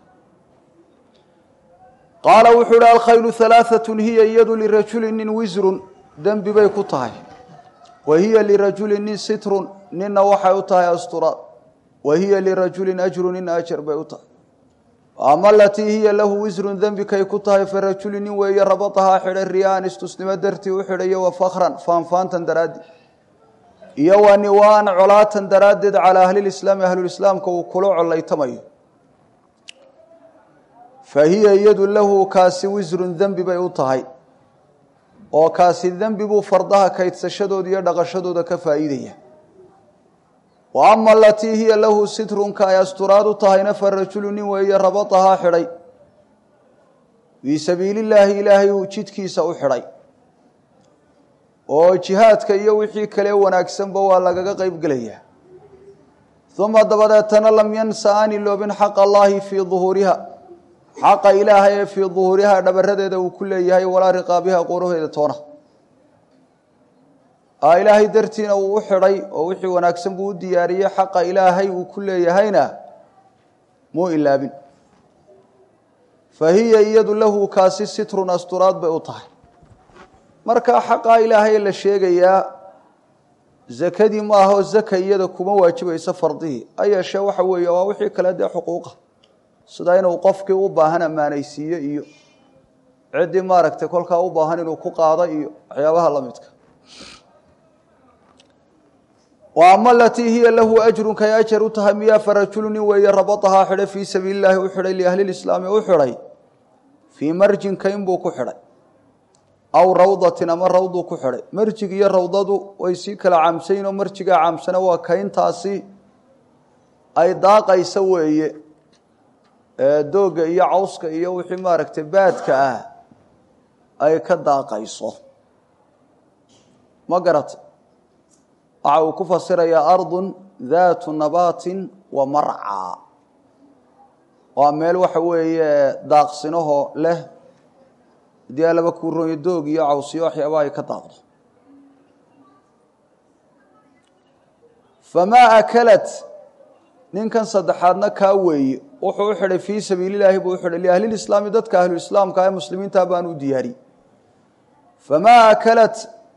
qaala wuxuu uhi alkhaylu halaaatun hiya iyadu lirajuli nin wisrun dembi bay ku tahay wa hiya lirajuli nin sitrun ninna waxay u tahay asturaad wa hiya lirajulin ajru nin ajar bay u tahay ama alatii hiya lahu wisrun dembikay ku tahay farajuli nin weeye rabatahaa xidhay riyaan istusnimo dartii u xidhayo wa fakran faanfaantan daraaddi iyo wa niwaan colaatan daraaddeed calaa ahlilislaami ahlulislaamka uu kula collaytamayo fa hiya iyadu lahu kaasi wisrun dembi bay u tahay oo kaasi dembi buu fardaha kaydsashadooda iyo dhaqashadooda ka faa'iidaya wa ama alatii hiya lahu sitrunka ay asturaad u tahayna fa rajulu nin weeye rabatahaa xidhay fii sabiilillaahi ilaahay uu jidkiisa u xidhay oo jihaadka iyo wixii kale wanaagsanba waa lagaga qeyb gelayaa uma dabadeetana lam yansa aan iloobin xaqa allaahi fii duhuuriha xaqa ilaahay ee fii duhuuriha dhabaradeeda uu ku leeyahay walaa riqaabiha qoraheeda toona ilaahay dartiina uu u xidhay oo wixii wanaagsan buu u diyaariyey xaqa ilaahay uu ku leeyahayna muu ilaabin fa hiya iyadu lahu kaasi sitrun asturaad bay u tahay markaa xaqaa ilaahay la sheegayaa zakadii ma ahoo zaka iyada kuma waajibayso fardihii ha yeeshee waxa weeye waa wixii kale dee xuquuqa sida inuu qofkii u baahan ammaanaysiiyo iyo ciddii maaragtay kolkaa u baahan inuu ku qaado iyo waxyaabaha la midka wa ama alatii hiya lahu ajrun kay ajar u tahay miyaa farajulu nin weeye rabatahaa xidhay fii sabiili illaahi u xidhay liahlilislaami u xidhay fii marjin kayn buu ku xidhay aw rawdatin ama rawduu ku xidhay marjig iyo rawdadu way sii kala caamsayin oo marjigaa caamsana waa kayntaasi ay daaqaysa weeye doogga iyo cawska iyo wixii maaragtay baadka ah ay ka daaqayso ma garata waxa uu ku fasirayaa ardun daatu nabaatin wa marcaa waa meel waxa weeye daaqsinahoo leh haddii aa laba kuuroonyo doog iyo cawsiyo waxyaaba ay ka daaqdo famaa akalat ninkan saddexaadna kaa weeye wuxuu u xidhay fii sabiililaahi buu u xidhay liahlilislaami dadka ahluislaamka ee muslimiinta baan u diyaariyey famaa akalat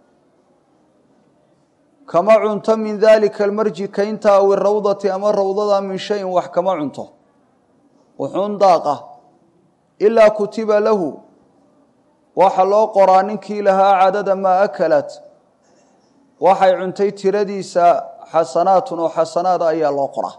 kama cunto min daalika almarji kaynta aw irawdati ama rawdada min shayin wax kama cunto wuxuun daaqa ilaa kutiba lahu waxa loo qoraa ninkii lahaa cadada maa akalat waxay cuntay tiradiisa xasanaatun oo xasanaada ayaa loo qoraa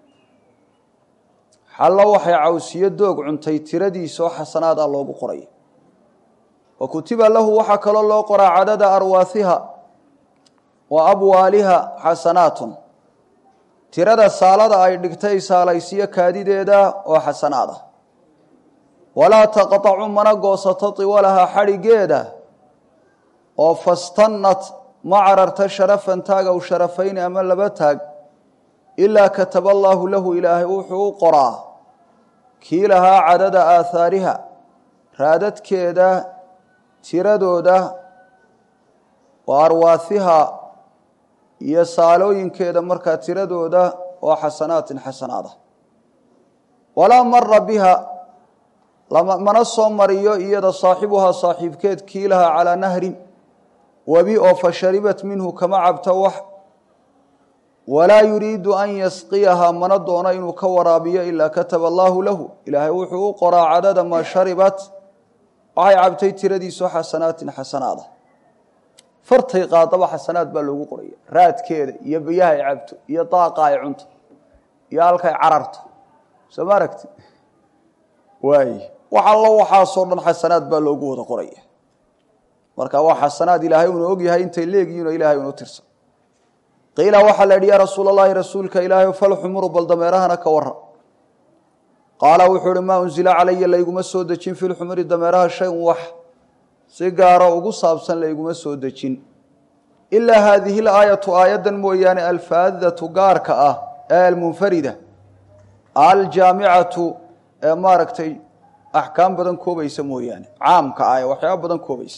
xallo waxay cawsiyo doog cuntay tiradiisa oo xasanaada loogu qoraya wa kutiba lahu waxaa kaloo loo qoraa cadada arwaasiha wa abwaaliha xasanaatun tirada saalada ay dhigtay saalaysiyo kaadideeda oo xasanaada walaa taqطacu mana goosato tiwalaha xadhigeeda oo fastannat ma cararta sharafan taag aw sharafayni ama laba taag ilaa kataba allaahu lahu ilaahay wuxuu u qoraa kii lahaa cadada aahaariha raadadkeeda tiradooda wa arwaasiha iyo saalooyinkeeda markaa tiradooda oo xasanaatin xasanaada walaa mara biha mana soo mariyo iyada saaxibuhaa saaxiibkeed kii lahaa calaa nahrin webi oo fa sharibat minhu kama cabta wax walaa yuriidu an yasqiyahaa mana doono inuu ka waraabiyo ilaa kataba allaahu lahu ilaahay wuxuu u qoraa cadada maa sharibat waxay cabtay tiradiisu xasanaatin xasanaada fartay qaadaba xasanaad baa loogu qoraya raadkeeda iyo biyaha ay cabto iyo daaqa ay cunto iyo halkay cararto soo ma aragti waay wax allo waxaasoo dhan xasanaad baa loogu wada qoraya marka waa xasanaad ilaahay uuna ogyahay intay leegihiin oo ilahay unu tirsan qiila waxaa la yidhi yaa rasuul allahi rasuulka ilaahay falxumuru bal dameerahana ka wara qaala wuxuu uhi maa unzila calaya layguma soo dejin fi lxumuri dameeraha shay-un wax si gaaro ugu saabsan layguma soo dejin ilaa haadihi laayatu aayaddan mooyaane alfaadatu gaarka ah ee almunfarida aljaamicatu ee maaragtay axkaam badan koobaysa mooyaane caamka ah ee waxyaaba badan koobaysa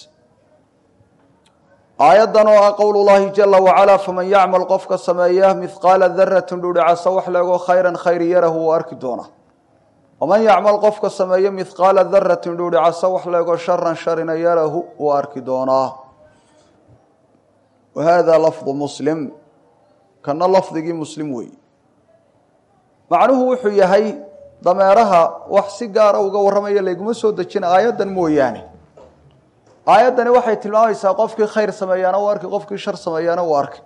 aayaddan oo ah qowl llahi jala wacalaa faman yacmal qofka sameeya mihqaala daratin dhuudhicasa wax leego khayran khayri yarahu wuu arki doonaa waman yacmal qofka sameeya mihqaala daratin dhuudhicasa wax leego sharan sharina yarahu wuu arki doonaa wa hada lafdu muslim kana lafdigii muslim weeye macnuhu wuxuu yahay dameeraha wax si gaara uga warramaya layguma soo dejin aayaddan mooyaane aayaddani waxay tilmaamaysaa qofkii khayr sameeyaana u arki qofkii shar sameeyaana uu arki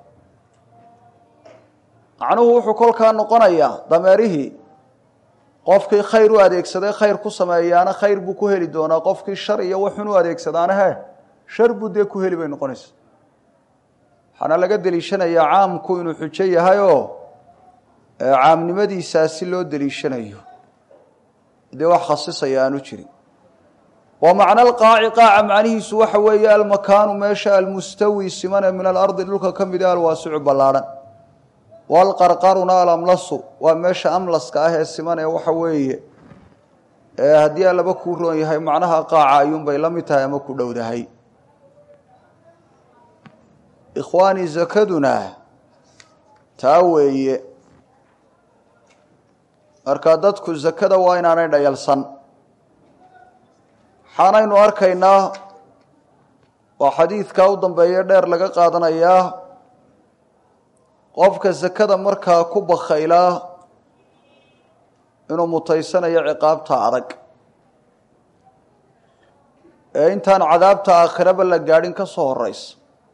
macnuhu wuxuu kolkaa noqonayaa dameerihii qofkii khayr u adeegsaday khayr ku sameeyaana khayr buu ku heli doonaa qofkii shar iyo waxun u adeegsadaana he shar buu dee ku heli bay noqonaysa waxaana laga deliishanayaa caamku inuu xujo yahay oo caamnimadiisaasi loo deliishanayo dee wax khasisaya aanu jirin wa macna alqaaci qaaca macnihiisu waxa weeye almakaanu meesha almustawi simane min alardi dhulka ka mid e alwaasicu ballaadhan walqarqaruna alamlasu waa meesha amlaska ah ee siman ee waxa weeye haddii alaba kuu roon yahay macnaha qaaca ayuunbay la mid tahay ama ku dhowdahay ikhwaani zakaduna taa weeye marka dadku zakada waa inaanay dhayalsan waxaanaynu arkaynaa waa xadiidkaa u dambeeye dheer laga qaadanayaa qofka sakada markaa ku bakhaylaa inuu mutaysanayo ciqaabta adag ee intaan cadaabta aakhiraba la gaadhin ka soo horeysa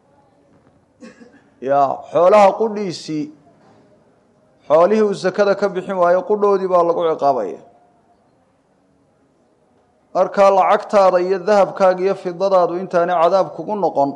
ya xoolaha qudhiisii xoolihii uu sakada ka bixin waayo qudhoodii baa lagu ciqaabaya markaa lacagtaada iyo dahabkaaga iyo fidadaadu intaanay cadaab kugu noqon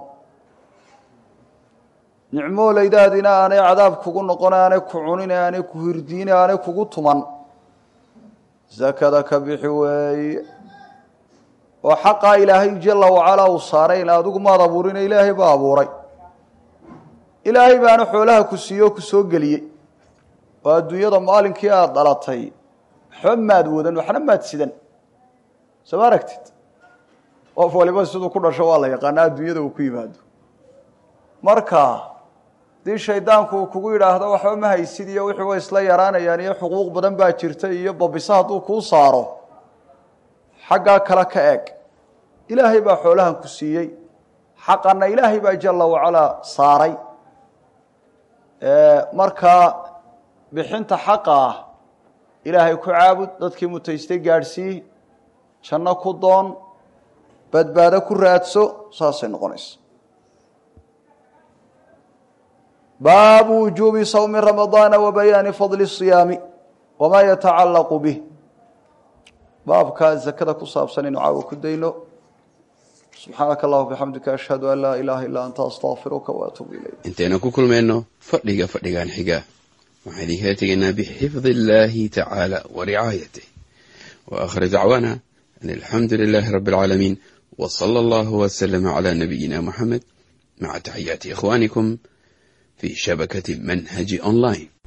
nicmooleydaadina aanay cadaab kugu noqon aanay ku cunin aanay ku hirdiin aanay kugu tuman sakada ka bixi weeye oo xaqaa ilaahay jala wacalaa uu saaray in adigu maad abuurina ilaahay baa abuuray ilaahay baana xoolaha ku siiye oo ku soo geliyey oo adduunyada maalinkii aada dhalatay waxba maad wadan waxna maad sidan soo ma aragtid qof waliba siduu ku dhasho waa la yaqaanaa adduunyada uu ku yimaado marka haddii shaydaanku uu kugu yidhaahdo waxba ma haysid iyo wixii way isla yaraanayaan iyo xuquuq badan baa jirta iyo babisa hadduu kuu saaro xaggaa kale ka eeg ilaahay baa xoolahan ku siiyey xaqanna ilaahay baa jala wacalaa saaray markaa bixinta xaqa ah ilaahay ku caabud dadkii mutaystay gaadhsii janno ku doon badbaado ku raadso saasay noqonaysa baabu wujuubi sawmi ramadaana wa bayaani fadli siyaami wamaa yatacallaqu bih baabkaa zakada ku saabsan inu caawa ku dayno subxaanaka allahuma bixamdika ashhadu an laa ilaaha illaa anta astaqfiruka waatuubu ilayk intaynu ku kulmayno fadhiga fadhigan xiga waxaan idinkala tegaynaa bixifdi illaahi tacaala wa ricaayatih wa aakhir dacwaana an alxamdu lilaahi rabbi alcaalamiin wa sala allahu wasalama calaa nabiyina muxamed maca taxiyaati ikhwaanikum fi shabakati manhaji online